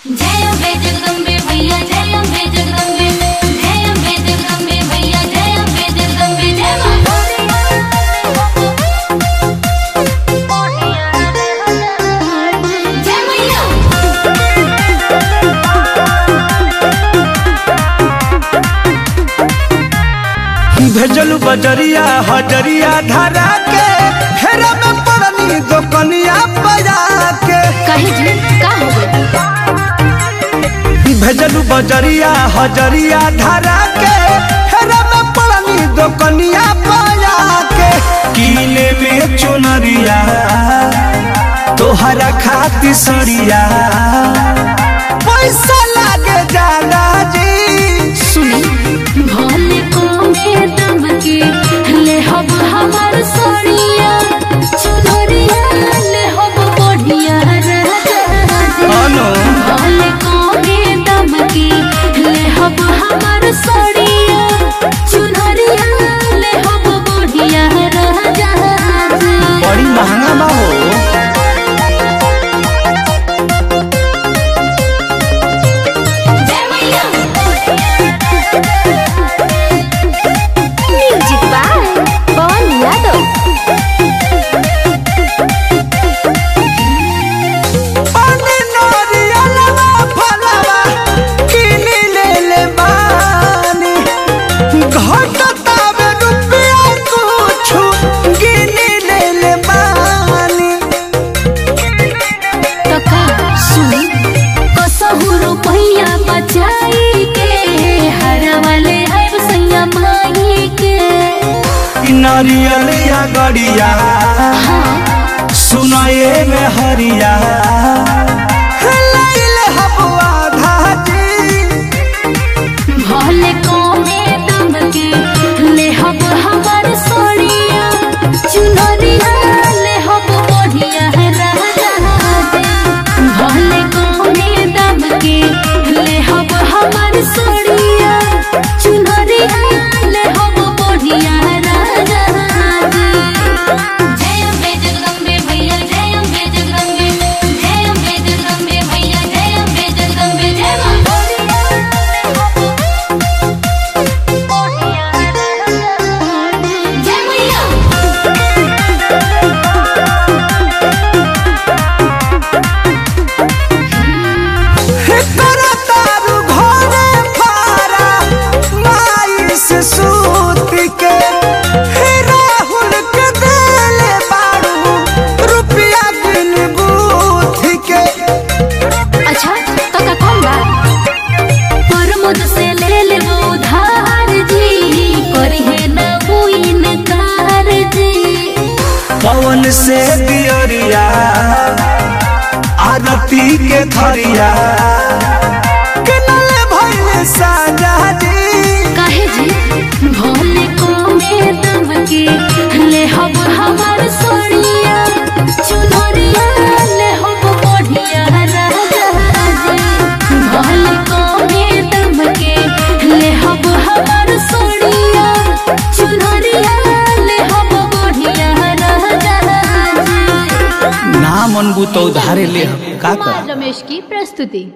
जय अम्बे जगदम्बे भैया जय अम्बे जगदम्बे जय अम्बे जगदम्बे भैया जय अम्बे जगदम्बे जय मां जय मैया भेजलू बजरिया हजरिया धरा के फेरा में पड़नी दोकनिया बजा के कहे जी का हो गई भेजलू बजरिया हजरिया धरा के फेरा में पड़नी दोकनिया बजा के कीने में चुनरिया तोहरा खाती सड़िया पैसा लागे ज्यादा जी सुनी भोले को में दम के ले हब हमार सोनिया चुनरिया ले हब बढ़िया राजा अनु भोले को में दम के ले हब हमार सोनिया चुनरिया ले हब बढ़िया राजा बड़ी महंगा बा हो जय मैया म्यूजिक बाय पवन यादव पानी नरियलवा फलवा किनी ले ले बानी घटतावे रुपया कुछु गिनी ले ले बानी तका सुनी कसहु रुपैया बचाई के हरा वाले आइब सैया माई के इ नरियलिया गड़िया सुनाए में हरिया लैले हबुआ धाजी भले कोमे दम के ले हब हमार सोनिया चुनरिया ले हब बढ़िया राजा भले कोमे दम के ले हब हमार सोनिया चुनरिया ले हब बढ़िया राजा जय अम्बे जगदम्बे भैया जय अम्बे जगदम्बे जय अम्बे जगदम्बे भैया जय अम्बे जगदम्बे जय मां जय मैया करा तारू घरे फारा माई से सूत के हे राहुल के देले बारू रुपया गिन बूथ के अच्छा तो का कौन बा प्रमोद से ले ले वो उधार जी करी है ना वो इनकार जी पवन से दियरिया आरती के थरिया किनले भइले साजा जी काहे जी भोले को में दम के ले हब हमार सोनिया चुनरिया ले हब बढ़िया राजा जी भोले को में दम के ले हब हमार सोनिया चुनरिया ले हब बढ़िया राजा जी ना मनबू तो उधारे ले हम का कर रमेश की प्रस्तुति